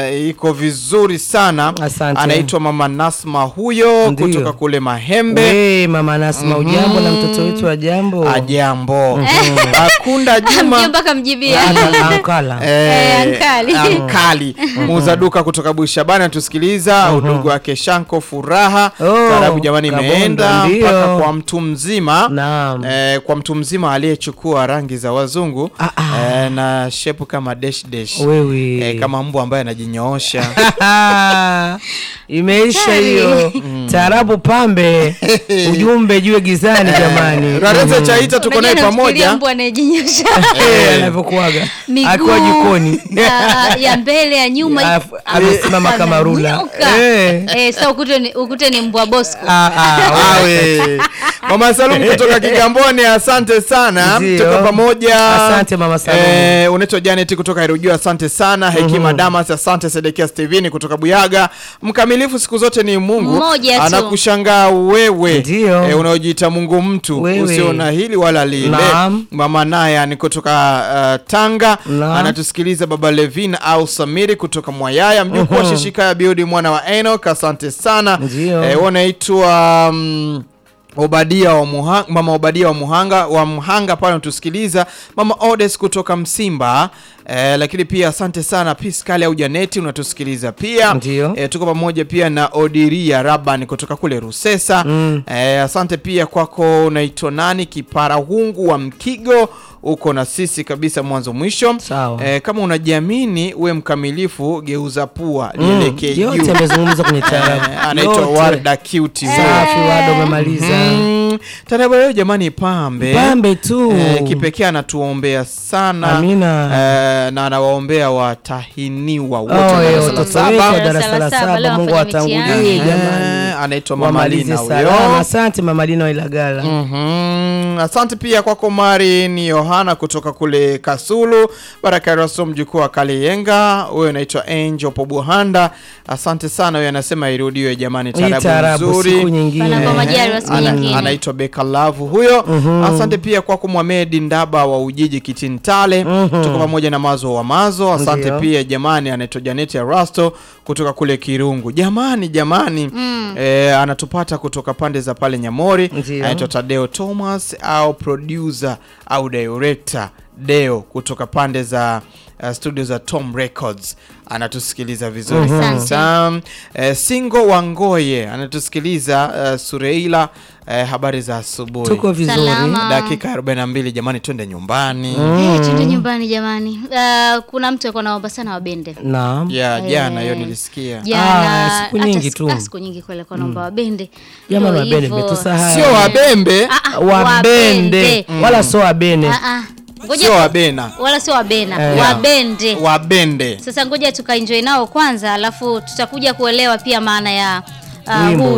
eh, iko vizuri sana. Asante. Anaitwa Mama Nasma huyo Ndiyo. kutoka kule Mahembe. We, mama Nasma ujambo na mtoto wetu wa jambo Ajambo. Akunda Juma Mjomba kamjibia. Ana- ankala Eh, ankali. ankali muuza duka kutoka Bushabani anatusikiliza. Udugu wake Shanko Furaha Oh, taarabu jamani, Kabondo, imeenda ndio. mpaka kwa mtu mzima Naam. eh, kwa mtu mzima aliyechukua rangi za wazungu Ah, ah. eh, na shepu kama dash dash wewe eh, kama mbwa ambaye anajinyoosha imeisha hiyo taarabu pambe ujumbe jue gizani jamani Rareze Chaita tuko naye Unajua namfikiria pamoja mbwa anayejinyosha Eh, anavyokuaga miguu akiwa jikoni ya, ya mbele ya nyuma Alafu amesimama kama rula Amenyoka. Eh. Eh, sasa ukute ni, ukute ni mbwa bosco Ah, ah, Awe. Mama Salum kutoka Kigamboni, asante sana, Ndio. tuko pamoja. Asante Mama Salum. Eh, unaitwa Janet kutoka Irujua, asante sana. Hekima Damas, asante. Sedekia Steveni kutoka Buyaga. Mkamilifu siku zote ni Mungu, Mmoja tu. anakushangaa wewe Ndio. eh, unaojiita Mungu mtu Wewe. usiona hili wala lile. Naam. Mama Naya ni kutoka uh, Tanga, Naam. anatusikiliza. Baba Levin au Samiri kutoka Mwayaya, mjukuu wa Shishikaya Biudi mwana wa Enoch, asante sana. Ndio. Eh, wanaitwa mm, Obadia wa Muhanga, mama Obadia wa Muhanga wa Mhanga pale unatusikiliza, mama Odes kutoka Msimba eh, lakini pia asante sana Piskali au Janeti unatusikiliza pia Ndio. eh, tuko pamoja pia na Odiria Raban kutoka kule Rusesa Mm. eh, asante pia kwako, unaitwa nani Kiparahungu wa Mkigo uko na sisi kabisa mwanzo mwisho. Sawa. Eh, kama unajiamini uwe mkamilifu, geuza pua Mm, lielekee juu. yote amezungumza kwenye taarabu Eh, anaitwa Yote. Warda Cute safi wado umemaliza Mm, Taarabu leo jamani, pambe pambe tu Eh, kipekee anatuombea sana Amina. eh, na anawaombea watahiniwa wote Oh, wa eh, darasa la watoto saba. wetu wa Darasa darasa la la saba, saba leo Mungu wafanya atangulie mitihani. jamani Eh, anaitwa Mama wamalize Lina salama huyo. asante mama Lina wa Ilagala Mhm. Asante pia kwako Mari ni Yohana kutoka kule Kasulu, Baraka Raso mjukuu wa Kaliyenga. Huyo anaitwa Angel Pobuhanda, asante sana. Huyo anasema irudiwe jamani, hii taarabu taarabu nzuri. siku nyingine Panapo majaliwa siku Ana- nyingine. anaitwa Beka Lavu huyo. Asante pia kwako Mwamedi Ndaba wa Ujiji Kitintale, tuko pamoja na Mazo wa Mazo. Asante Ndio. pia jamani, anaitwa Janeti Arasto kutoka kule Kirungu. Jamani jamani, eh, anatupata kutoka pande za pale Nyamori. Ndio. Anaitwa Tadeo Thomas au producer au director Deo kutoka pande za uh, studio za Tom Records anatusikiliza vizuri Asante. kabisa. Eh, Singo Wangoye anatusikiliza uh, Sureila eh, habari za asubuhi. tuko vizuri Salama. Dakika 42 jamani, twende nyumbani. Eh, twende nyumbani jamani. Uh, kuna mtu alikuwa naomba sana wabende naam Ya jana hiyo Eh, nilisikia. jana Ah, siku hata nyingi siku- tu. ah, siku nyingi kweli alikuwa naomba wabende jamani Ndio wabene hivyo. metusahau Sio wabembe, Ah, ah, wabende wala sio wabene Ah, ah. Ngoja sio wabena, wala sio wabena Eh. wabende wabende. sasa ngoja tukaenjoy nao kwanza alafu tutakuja kuelewa pia maana ya uh, Wimbo huu